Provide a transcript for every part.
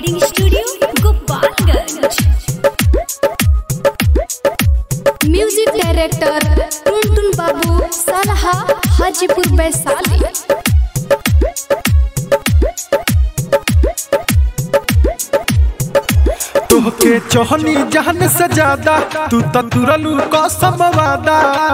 recording studio Gopalganj music director Tuntun Babu सलहा हाजीपुर वैशाली तोहके चोहनी जहन से ज्यादा तू तो तुरलू कसम वादा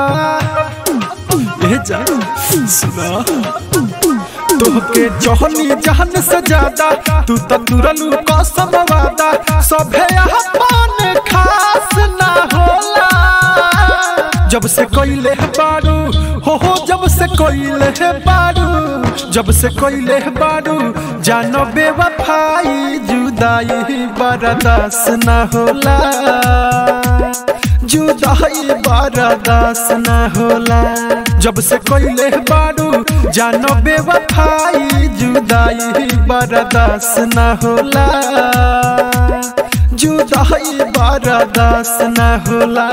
ए जा सुना तोहके चोहनी जहन से ज्यादा तू तो तुरलू कसम वादा सभे अपन खास ना होला जब से कोइले बारू हो हो जब से कोइले बारू जब से कोइले बारू जानो बेवफाई जुदाई बर्दास ना होला जुदाई बर्दास ना होला जब से कोइले बारू जानो बेवफाई जुदाई बर्दास ना होला जुदाई बर्दास ना होला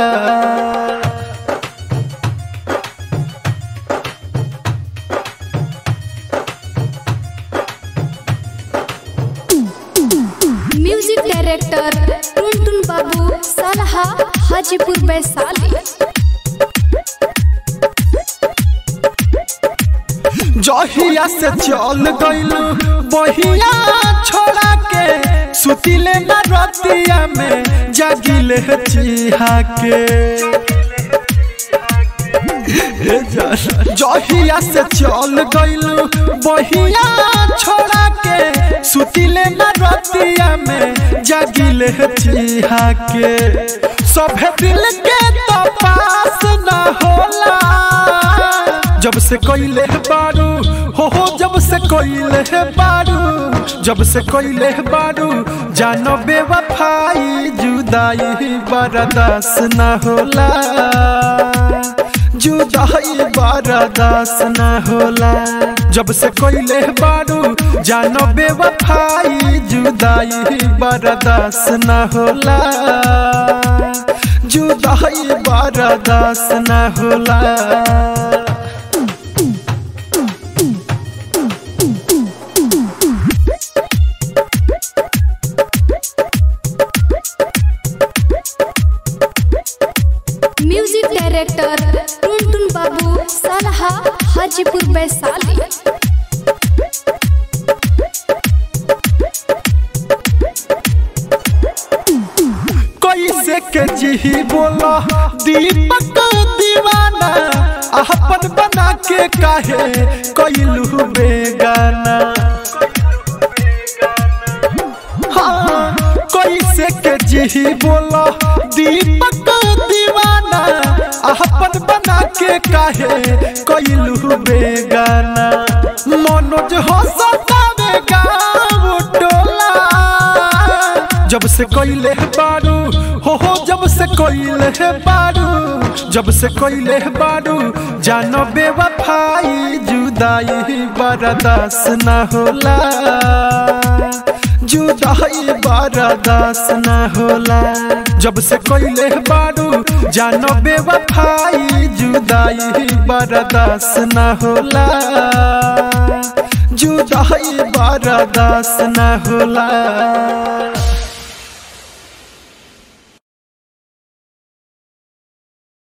म्यूजिक डायरेक्टर टुनटुन बाबू सलहा हाजीपुर वैशाली जहिया से चल गइलू बहिया छोड़ा के सुतिले न रतिया में जागिले चिहा के ए जा- जहिया से चल गइलू बहिया छोड़ा के सुतिले न रतिया में जागिले चिहा के सभे दिल के तो पास न होला जब से कोइले बारू हो हो जब से कोइले बारू जब से कोइले बारू जानो बेवफाई जुदाई बर्दास न होला जुदाई बर्दास न होला जब से कोइले बारू जानो बेवफाई जुदाई बर्दास न होला जुदाई बर्दास न होला म्यूजिक डायरेक्टर टुनटुन बाबू सलहा हाजीपुर वैशाली कैसे के जी बोला दीपक दीवाना अपन बना के काहे कैलू बेगाना हाँ कैसे के जी बोला दीपक दीवाना अपन बना के काहे कैलू बेगाना मनोज हो सतावे गाँव टोला जब से कोइले बारू हो हो जब से कोइले बारू जब से कोइले बारू जानो बेवफाई जुदाई बर्दास न होला जुदाई बर्दास न होला जब से कोइले बारू जानो बेवफाई जुदाई बर्दास न होला जुदाई बर्दास न होला